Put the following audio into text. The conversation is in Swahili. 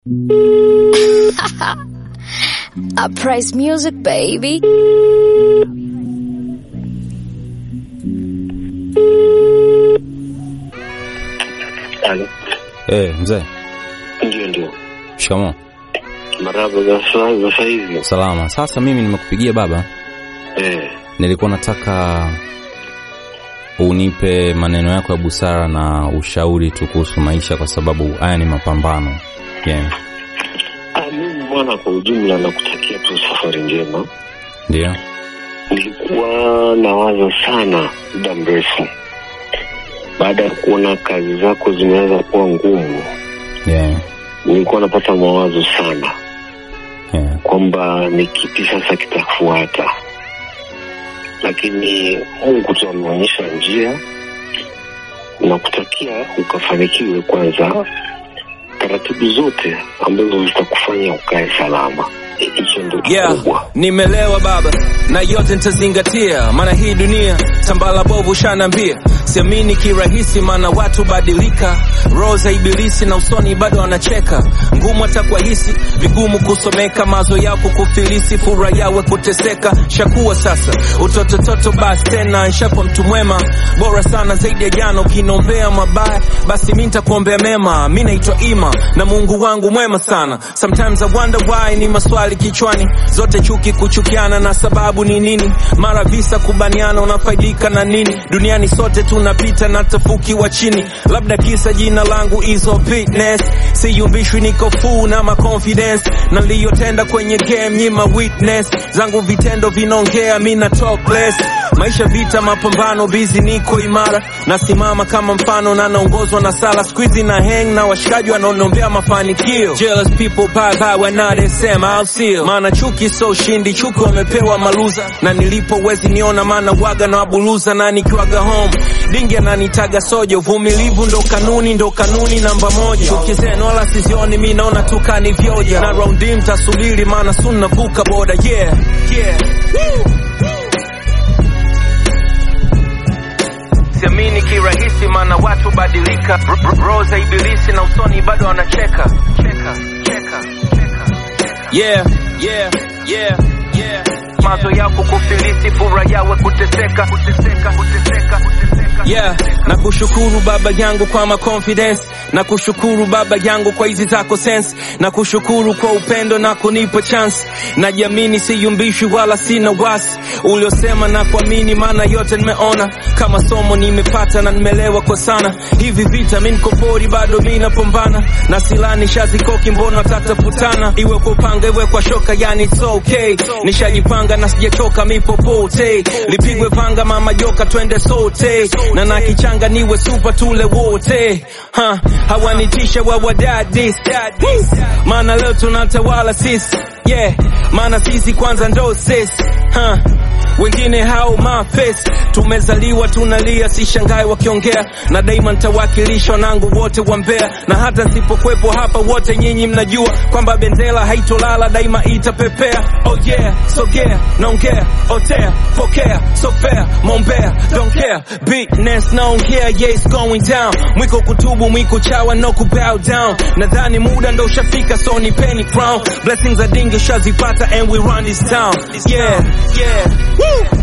I praise music, baby. Halo. Eh, mzee, Ndio, ndio. shikamoo. Marhaba za saa za saa hizi. Salama. Sasa mimi nimekupigia baba, Eh, nilikuwa nataka unipe maneno yako ya busara na ushauri tu kuhusu maisha, kwa sababu haya ni mapambano. Yeah. ah, mimi bwana, kwa ujumla nakutakia tu safari njema. Ndio. Nilikuwa nawaza sana muda mrefu baada ya kuona kazi zako zimeanza kuwa ngumu, Yeah. nilikuwa napata mawazo sana Yeah. kwamba ni kipi sasa kitafuata, lakini Mungu tu ameonyesha njia. Nakutakia ukafanikiwe kwanza, taratibu zote ambazo zitakufanya ukae salama. Hicho ndio Yeah, kikubwa. nimelewa baba na yote nitazingatia, maana hii dunia tambala bovu shanambia, siamini kirahisi, maana watu badilika, roho za ibilisi na usoni bado wanacheka, ngumu hata kwa hisi, vigumu kusomeka, mazo yao kukufilisi, fura yawe kuteseka, shakuwa sasa utotototo, basi tena nshakuwa mtu mwema, bora sana zaidi ya jana, ukinombea mabaya, basi mi nitakuombea mema, mi naitwa Ima na Mungu wangu mwema sana, sometimes I wonder why, ni maswali kichwani, zote chuki kuchukiana, na sababu ni nini? Mara visa kubaniana, unafaidika na nini? Duniani sote tunapita na tafuki wa chini, labda kisa jina langu izo fitness, siyumbishwi, niko full na ma confidence, na niliyotenda kwenye game nyima witness zangu, vitendo vinaongea, mi na talk less. Maisha vita, mapambano, busy, niko imara, nasimama kama mfano na naongozwa na sala, squeezy na hang na washikaji wanaonombea mafanikio. Jealous people bye bye wanadesema I'll see you. Maana chuki so ushindi, chuki wamepewa maluza, na nilipo wezi niona, maana waga na wabuluza, na nikiwaga home dingi ananitaga soja. Uvumilivu ndo kanuni, ndo kanuni namba moja. Chuki zenu wala sizioni, mi naona tu kanivyoja, na raundi mtasubiri, maana soon navuka boda. Yeah, yeah. Woo. siamini kirahisi, maana watu badilika, R- r- roho za ibilisi na usoni bado wanacheka cheka, cheka, cheka, cheka. Yeah, yeah, yeah, yeah. mazo yako kufilisi, fura yawe kuteseka, kuteseka, kuteseka, kuteseka. Yeah, na kushukuru baba yangu kwa ma confidence na kushukuru baba yangu kwa hizi zako sense na kushukuru kwa upendo na kunipa chance najiamini siyumbishwi wala sina wasi uliosema na kuamini maana yote nimeona kama somo nimepata na nimelewa kwa sana hivi vita mi niko pori bado mi napambana na silani shazikoki mbona tatafutana iwe kwa upanga iwe kwa shoka yani it's okay nishajipanga na sijachoka mi popote lipigwe vanga mama joka twende sote na nakichanga niwe super tule wote ha, hawanitisha wawadadis maana leo tunatawala sisi yeah maana sisi kwanza ndo sisi ha, wengine hao mafesi tumezaliwa tunalia sishangae wakiongea na daima ntawakilisha wanangu wote wa mbea na hata nsipokwepo hapa wote nyinyi mnajua kwamba bendera haitolala daima itapepea oh yeah sogea naongea otea pokea so fair mombea don't care bigness naongea yeah it's going down mwiko kutubu mwiko chawa no kubow down nadhani muda ndo ushafika so ni penny crown blessings are dingi shazipata and we run this town yeah yeah Woo!